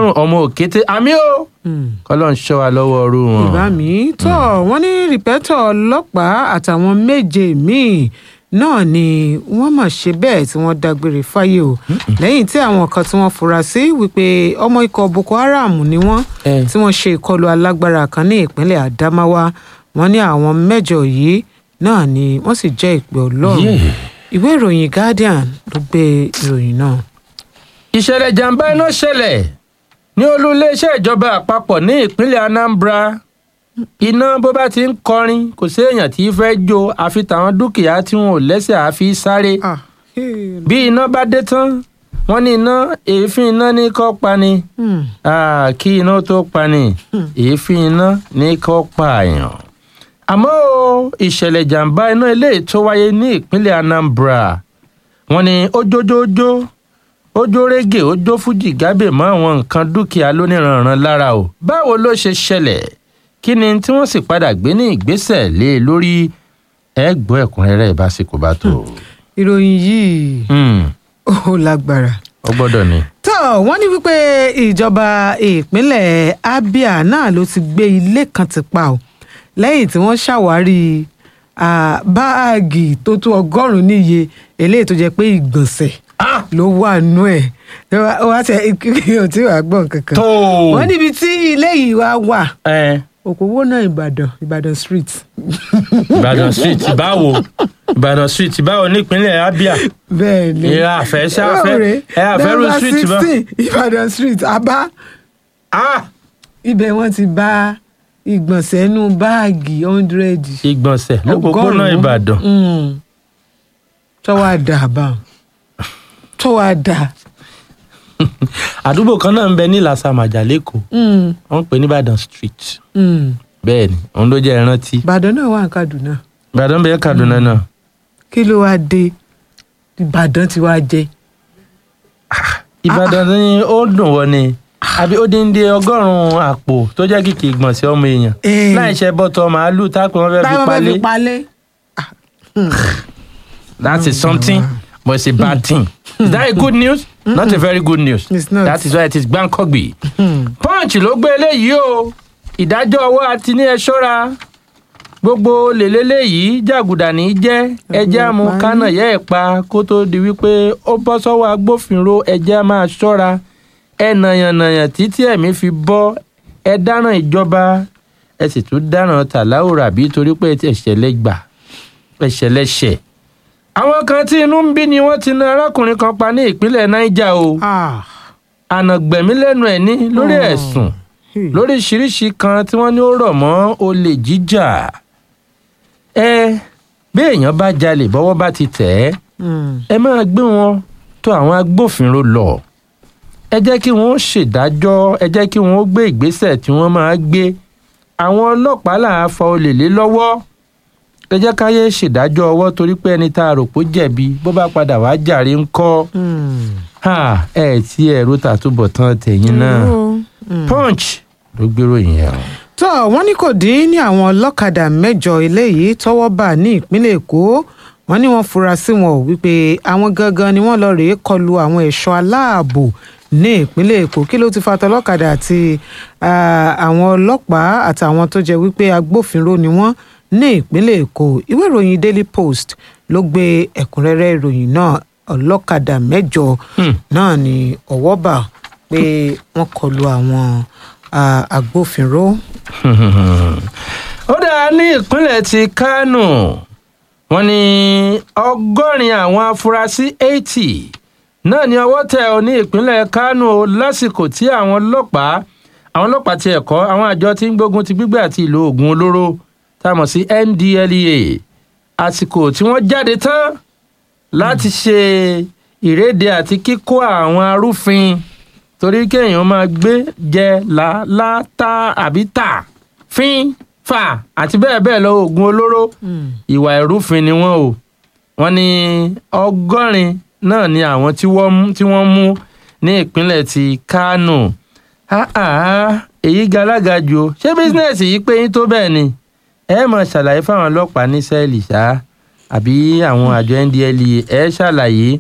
lọ́rùn ọmọ òkété àmì o kọ́lọ́n ṣọ́ wa lọ́wọ́ ọrú wọn. ìbá mi tọ́ wọ́n ní rìpẹ́tọ̀ ọlọ́pàá àtàwọn méje míì náà ni wọ́n mọ̀ ṣe bẹ́ẹ̀ tí wọ́n dágbére fáyé o lẹ́yìn tí àwọn kan tí wọ́n fura sí wípé ọmọ ikọ̀ boko haram ni wọ́n Eh. tí wọ́n ṣe ìkọlù alágbára kan ní ìpínlẹ̀ adamawa wọ́n ní àwọn mẹ́jọ yìí náà ni wọ́n sì jẹ́ ìpè ọlọ́run Yeah. ìwé ìròyìn guardian ló gbé ìròyìn náà. ìṣẹ̀lẹ̀ jàǹbá iná ṣẹlẹ̀ ní olú iléeṣẹ́ ìjọba àpapọ̀ ní ìpínlẹ̀ anambra iná bó bá ti ń kọrin kò séèyàn tí í fẹ́ jó àfi tàwọn dúkìá tí wọn ò lẹ́sẹ̀ àfi sáré Ah, hey, bí iná bá dé tán wọ́n ní iná èéfín iná ní kọ́ pani hmm, Ah, kí iná tó pani èéfín iná ní kọ́ pààyàn àmọ́ o ìṣẹ̀lẹ̀ jàǹbá iná eléyìí tó wáyé ní ìpínlẹ̀ anambra wọ́n ní ojójójó ojó régè ojó fújì gábè mọ́ àwọn nǹkan dúkìá lóníranran lára o báwo ló ṣe ṣẹlẹ̀ kí ni tí wọ́n sì padà gbé ní ìgbésẹ̀ lé e lórí ẹ gbọ́ ẹ̀kúnrẹ́rẹ́ ìbásíkò bá tó. ìròyìn yìí Hmm, ó lágbára. ó gbọ́dọ̀ ni. tó wọ́n ní wípé ìjọba ìpínlẹ̀ abia náà ló ti gbé ilé kan ti pa ọ́ lẹ́yìn tí wọ́n ṣàwárí ah, báàgì tó tó ọgọ́rùn-ún níye eléyìí tó jẹ́ pé ìgbọ̀nsẹ̀ Ah! ló wà nú ẹ̀ wá tẹ ò tí wàá gbọ́n kankan tó wọ́n níbi tí ilé yìí wá wà ẹ òpópónà ìbàdàn ìbàdàn street ìbàdàn street báwo ìbàdàn street báwo nípínlẹ̀ abia bẹ́ẹ̀ ni ìyá àfẹ́ ṣá àfẹ́ ẹ àfẹ́rù Number street bá. 16, ìbàdàn street abá Ah! ibẹ̀ wọ́n ti bá ìgbọ̀nsẹ̀ inú báàgì hundred. ìgbọ̀nsẹ̀ lópòpónà ìbàdàn tọ́wọ́ àdá bá tọ́wọ́ àdá. àdúgbò kan náà ń bẹ ní làsàmàjà lẹ́kọ̀ọ́ wọ́n ń pè ní ìbàdàn street bẹ́ẹ̀ ni òun ló jẹ́ ìrántí ìbàdàn náà wà ní kaduna ìbàdàn bẹ́ẹ̀ kaduna náà kí ló wáá dé ìbàdàn ti wá jẹ. ìbàdàn ni ó dùn wọ́n ni àbí ó dín dé ọgọ́rùn-ún àpò tó jẹ́ kìkì ìgbọ̀nsẹ̀ ọmọ èèyàn Eh. láì ṣe bọ́tọ̀ màálù tápẹ́ wọn fẹ́ fi táwọn fẹ́ fi palẹ̀ palẹ̀. that is something but it's a bad thing is that a good news not a very good news It's not. that is why it is gbàǹkọ́gbì punch ló gbé eléyìí o ìdájọ́ ọwọ́ àti ní ẹ ṣọ́ra gbogbo lèlélẹ́ yìí jàgùdà ní í jẹ́ ẹjẹ́ àmú pa ní. kánà yẹ́ ẹ̀ pa kó tó di wípé ó bọ́ sọ́wọ́ agbófinró ẹjẹ́ á máa ṣọ́ra ẹ nàyànnàyàn títí ẹ̀mí fi bọ́ ẹ dáràn ìjọba ẹ sì tún dáràn tàláwòrà bí torí pé ẹ̀ṣẹ̀ lẹ́gbà ẹ̀ṣẹ̀ lẹ́ṣẹ̀ àwọn kan tí inú ń bí ni wọ́n ti na arákùnrin kan pa ní ìpínlẹ̀ niger o Ah, ànàgbẹ̀mí lẹ́nu ẹ̀ ní lórí Oh. ẹ̀sùn hey. lóríṣiríṣi kan tí wọ́n ní ó rọ̀ mọ́ olè jíjà ẹ bí èèyàn bá jalè bọ́wọ́ bá ti tẹ̀ ẹ́ Hmm. ẹ máa gbé wọn tó àwọn agbófinró lọ ẹ jẹ́ kí wọ́n ṣèdájọ́ ẹ jẹ́ kí wọ́n gbé ìgbésẹ̀ tí wọ́n máa gbé àwọn ọlọ́pàá là á fa olè lé lọ́wọ́ ẹ jẹ́ káyé ṣèdájọ́ ọwọ́ torí pé ẹni tá a rò pé ó jẹ̀bi bó bá padà wá jàre ńkọ́ Hmm. Ha, ẹ tí ẹ̀rú tàtúbọ̀ tán tẹ̀yìn náà Hmm. punch ló gbèrò yẹn o. tó wọ́n ní kò dín ní àwọn ọlọ́kadà mẹ́jọ eléyìí tọ́wọ́ bà ní ìpínlẹ̀ èkó wọ́n ní wọ́n fura sí wọn ò wípé àwọn gangan ni wọ́n lọ rèé kọlu àwọn ẹ̀ṣọ́ aláàbò ní ìpínlẹ̀ èkó kí ló ti fa tọlọ́kadà àti ah, àwọn ọlọ́pàá àtàwọn tó jẹ́ wípé agbófinró ni wọ́n ní ìpínlẹ̀ èkó ìwé ìròyìn daily post ló gbé ẹ̀kúnrẹ́rẹ́ ìròyìn náà ọlọ́kadà mẹ́jọ Hmm. náà ni ọwọ́ bà pé wọ́n kọlu àwọn ah, agbófinró. ó dáa ní ìpínlẹ̀ ti kánò wọ́n ní ọgọ́rin àwọn afurasí eighty náà ni ọwọ́ tẹ̀ ọ́ ní ìpínlẹ̀ kánò lásìkò tí àwọn ọlọ́pàá àwọn ọlọ́pàá ti ẹ̀kọ́ àwọn àjọ tí ń gbógun ti gbígbé àti ìlò oògùn olóró tá a mọ̀ sí ndlea àsìkò tí wọ́n jáde tán láti ṣe ìrédè àti kíkó àwọn arúfin torí kéèyàn máa gbé jẹ là látà àbí tà fín fà àti bẹ́ẹ̀ bẹ́ẹ̀ lọ oògùn olóró ìwà ìrúfin ni wọ́n o wọ́n ní ọgọ́rin náà ni àwọn tí wọ́n mú- tí wọ́n mú ní ìpínlẹ̀ ti kánò Ah, ah, èyí galaga jù o ṣé bísínẹ́sì yìí pé yín tó bẹ́ẹ̀ ni ẹ mọ̀ ṣàlàyé fáwọn ọlọ́pàá ní sẹ́ẹ̀lì ṣá àbí àwọn àjọ ndlea ẹ ṣàlàyé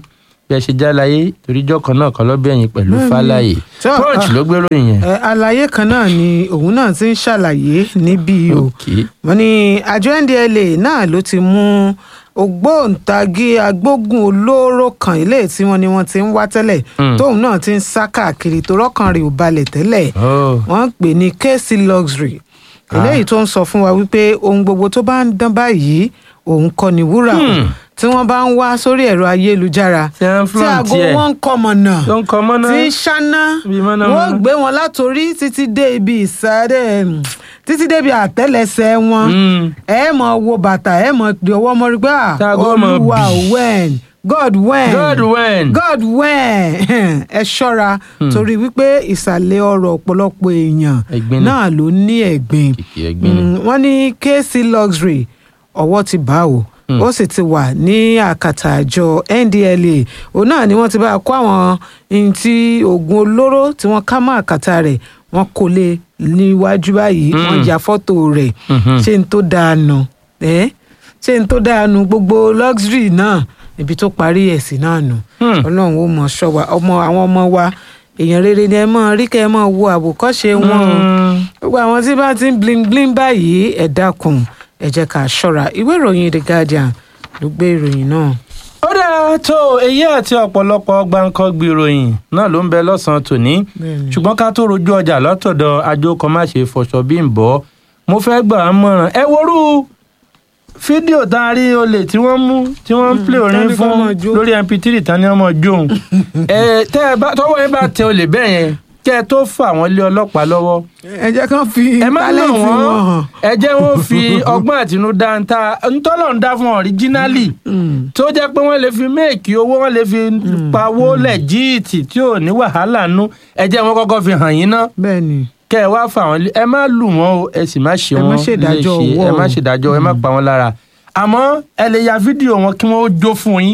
bí ẹ ṣe jáláyé toríjọ́ kan náà kan lọ́bẹ̀ yín pẹ̀lú Bẹ́ẹ̀ni. fáláyé Tó, punch ah. ló gbé ròyìn yẹn. ẹ àlàyé kan náà ni òun náà ti ń ṣàlàyé níbí o Okay. wọ́n ní àjọ ndla náà ló ti mú ògbóǹtagì agbógun olóró kan ilé tí wọ́n ní wọ́n ti ń wá tẹ́lẹ̀ Mm. tóun náà ti ń sá káàkiri tó rọ́kàn rẹ̀ ò balẹ̀ tẹ́lẹ̀ Oh. wọ́n ń pè ní kc luxury eléyìí tó ń sọ fún wa wípé ohun gbogbo tó bá ń dán báyìí òun kọ́ ni wúrà o. Hmm. tí wọ́n bá ń wá sórí ẹ̀rọ ayélujára Tí wọ́n ń tí flaunt aago ẹ̀. wọn ń kọ́ mọ̀nà tó ń kọ mọ́ná. tí ń ṣáná Bí mọ̀nàmọ́ná. wọ́n gbé wọn látòrí títí dé ibi ìsàlẹ̀ mm, títí dé ibi àtẹ́lẹsẹ̀ wọn Mm. ẹ mọ̀ wo bàtà ẹ mọ̀ pé ọwọ́ mọ̀ rí pé à, Táago mọ̀ olúwa bì. when god when God when. god when ẹ ṣọ́ra torí wípé ìsàlẹ̀ ọ̀rọ̀ ọ̀pọ̀lọpọ̀ èèyàn Ẹ̀gbin ni. náà ló ní ẹ̀gbin Kìkì ẹ̀gbin ni. Mm, wọ́n ní kc luxury ọwọ́ ti bá o ó sì ti wà ní àkàtà àjọ ndla òun náà ni wọ́n ti bá a kó àwọn ohun tí oògùn olóró tí wọ́n ká mọ́ àkàtà rẹ̀ wọ́n kó lé níwájú báyìí Mm. wọ́n ya fọ́tò rẹ̀ Mhm. ṣé n tó dáa nù ẹ́ ṣé n tó dáa nù gbogbo luxury náà ibi tó parí ẹ̀ sí náà nù Hmm. ọlọ́run ó mọ̀ ṣọ́ wa ọmọ àwọn ọmọ wa èèyàn rere ni ẹ mọ̀ rí kẹ́ ẹ mọ̀ wo àwòkọ́ṣe wọn o Mm. gbogbo àwọn tí bá ti ń bling bling báyìí ẹ dákun ẹ jẹ́ ká ṣọ́ra ìwé ìròyìn the guardian ló gbé ìròyìn náà. ó dáa tó èyí àti ọ̀pọ̀lọpọ̀ gbáǹkọ́gbì ìròyìn náà ló ń bẹ lọ́sàn-án tòní Bẹ́ẹ̀ni. ṣùgbọ́n ká tó rojú ọjà látọ̀dọ̀ àjọkọ̀ má ṣe fọṣọ bí ń bọ́ mo fẹ́ gbà á mọ̀ràn ẹ worú fídíò tá a rí olè tí wọ́n mú tí wọ́n ń plé orin tán ní kó fún máa jó. lórí mp3 tán ní ọmọ jóun ẹ tẹ́ ẹ bá tọ́wọ́ yẹn bá tẹ olè bẹ́ẹ̀ yẹn kẹ́ ẹ tó fà wọ́n lé ọlọ́pàá lọ́wọ́ ẹ jẹ́ kán fi ẹ má lọ tálẹ́ǹtì wọ́n wọn hàn. ẹ jẹ́ wọ́n fi ọgbọ́n àtinúdá ń ta ntọ́lọ̀ ń dá fún ọ̀ríjínálì Mm. tó jẹ́ pé wọ́n lè fi méèkì owó wọ́n lè fi pawó lẹ́jíìtì tí ò ní wàhálà nú ẹ jẹ́ wọ́n kọ́kọ́ fi hàn yín ná bẹ́ẹ̀ ni kẹ́ ẹ wá fà wọ́n lé ẹ má lù wọ́n o ẹ sì má ṣe Ẹ má wọ́n ṣèdájọ́ léṣe, owó ẹ má o. ṣèdájọ́ ẹ má pa wọ́n lára àmọ́ ẹ lè ya fídíò wọn kí wọ́n ó jó fún yín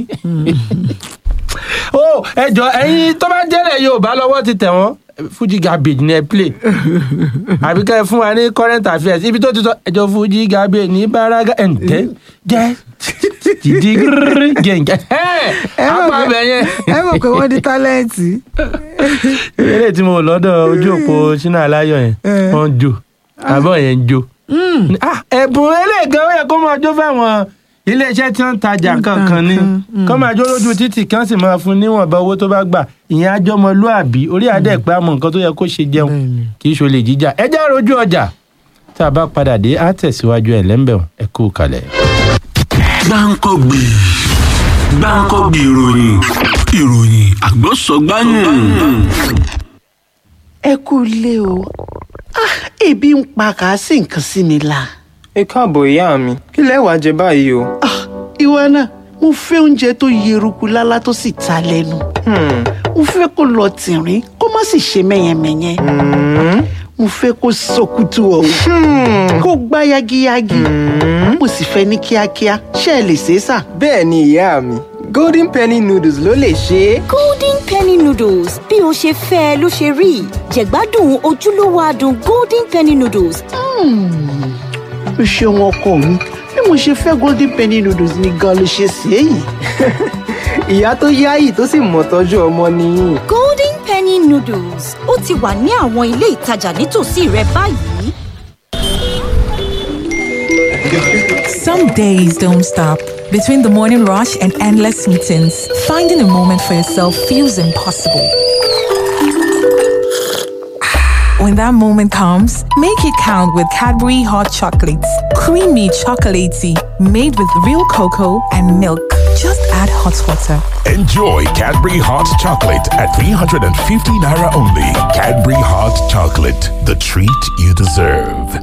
o ẹ jọ ẹ̀yin tó bá jẹ́rẹ̀ Yorùbá lọ́wọ́ ti tẹ̀ wọ́n Fuji garbage ni ẹ play àbí ká ẹ fún wa ní current affairs ibi tó ti sọ ẹjọ Fuji garbage ní baraga ẹǹtẹ jẹ jìdí gírírí gẹǹgẹ Ẹ mọ̀ apá pé- bẹ yẹn ẹ mọ̀ pé wọ́n di tálẹ́ǹtì. eré tí mo lọ́dọ̀ ojú òpó Ṣínà Aláyọ̀ yẹn Eh. wọ́n ń jó àbọ̀ yẹn ń jó Mm. Ah, ẹ̀bùn eléègan ó yẹ kó máa jó fáwọn iléeṣẹ́ tí wọ́n ń tajà ń ta kankan ni nǹkan, mm. kó máa jó lójú títì kí wọ́n sì máa fún níwọ̀nba owó tó bá gbà ìyẹn àjọmọlúàbí orí adé pé àmọ́ nǹkan tó yẹ kó ṣe jẹun Bẹ́ẹ̀ni. kì í ṣolè jíjà ẹ já rojú ọjà tá a bá padà dé á tẹ̀síwájú ẹ̀ lẹ́ńbẹ̀ọ́ ẹ kú kalẹ̀. gbáǹkọ́gbì gbáǹkọ́gbì ìròyìn ìròyìn àgbọ̀sọ̀gbáyìn. ẹ kú ilé o Ah, ebi ń pa kà á sì nǹkan sí mi la. ẹ káàbọ̀ ìyá mi kí lẹ wàá jẹ báyìí o. Ah, ìwọ náà mo fẹ́ oúnjẹ tó yeruku lálá tó sì ta lẹ́nu. Hmm, mo fẹ́ kó lọ tìrín kó má sì ṣe mẹ́yẹmẹ́yẹ. hmm, mo fẹ́ kó sọkútù ọ̀hún kó gbá yagiyagi. mo sì fẹ́ ní kíákíá ṣé ẹ lè ṣe é sà. bẹ́ẹ̀ ni ìyá mi golden penny noodles ló lè ṣe é. golden penny noodles bí o ṣe fẹ́ ẹ ló ṣe rí jẹ̀gbádùn ojúlówó adùn golden penny noodles o ṣeun ọkọ mi bí mo ṣe fẹ́ golden penny noodles ni gan ló ṣe ṣe é yìí. ìyá tó yáyì tó sì mọ̀ tọ́jú ọmọ nìyí. golden penny noodles ó ti wà ní àwọn ilé ìtajà nítòsí rẹ báyìí. Some days don't stop. Between the morning rush and endless meetings, finding a moment for yourself feels impossible. When that moment comes, make it count with Cadbury Hot Chocolates. Creamy chocolatey, made with real cocoa and milk. Just add hot water. Enjoy Cadbury Hot Chocolate at 350 Naira only. Cadbury Hot Chocolate, the treat you deserve.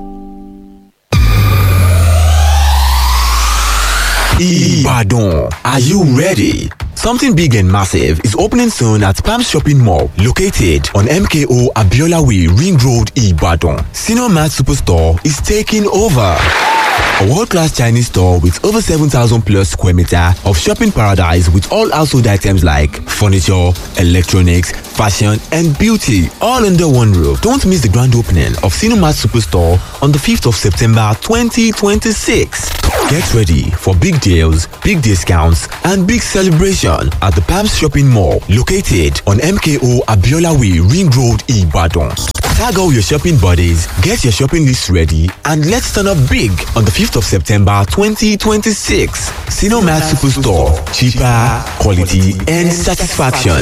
Ibadan. Are you ready? Something big and massive is opening soon at Palm Shopping Mall, located on MKO Abiola Way, Ring Road, Ibadan. Senior Mart Superstore is taking over. A world-class Chinese store with over 7,000 plus square meter of shopping paradise with all household items like furniture, electronics, fashion and beauty all under one roof. Don't miss the grand opening of Cinemat Superstore on the 5th of September 2026. Get ready for big deals, big discounts and big celebration at the Palms Shopping Mall located on MKO Abiola Way Ring Road Ibadan. Tag all your shopping buddies, get your shopping list ready and let's turn up big on the 5th of September 2026. Cinemat Superstore. Cheaper, quality and satisfaction.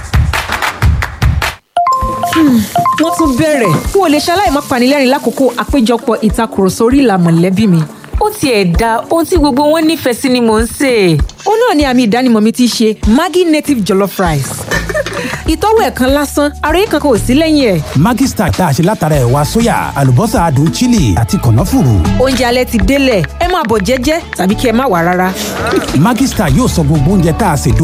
wọ́n tún bẹ̀rẹ̀ n ò lè ṣaláì má panilẹ́rìn lákòókò àpéjọpọ̀ ìtakùrọ̀sọ orí ìlà mọ̀lẹ́bí mi. ó tiẹ̀ da ohun tí gbogbo wọn nífẹ̀ẹ́ sí ni mò ń sè é. ó náà ni àmì ìdánimọ̀ mi ti ṣe maggi native jollof rice. ìtọ́wò ẹ̀ kan lásán ara yìí kankan ò sí lẹ́yìn ẹ̀. Maggi Star tá a ṣe látara ẹ̀wà sóyà àlùbọ́sà adùn chili àti kànáfùrù. oúnjẹ alẹ́ ti délẹ̀ ẹ máa bọ̀ jẹ́jẹ́ tàbí kí ẹ má wà rárá. Maggi Star yóò sọ gbogbo oúnjẹ tá a ṣe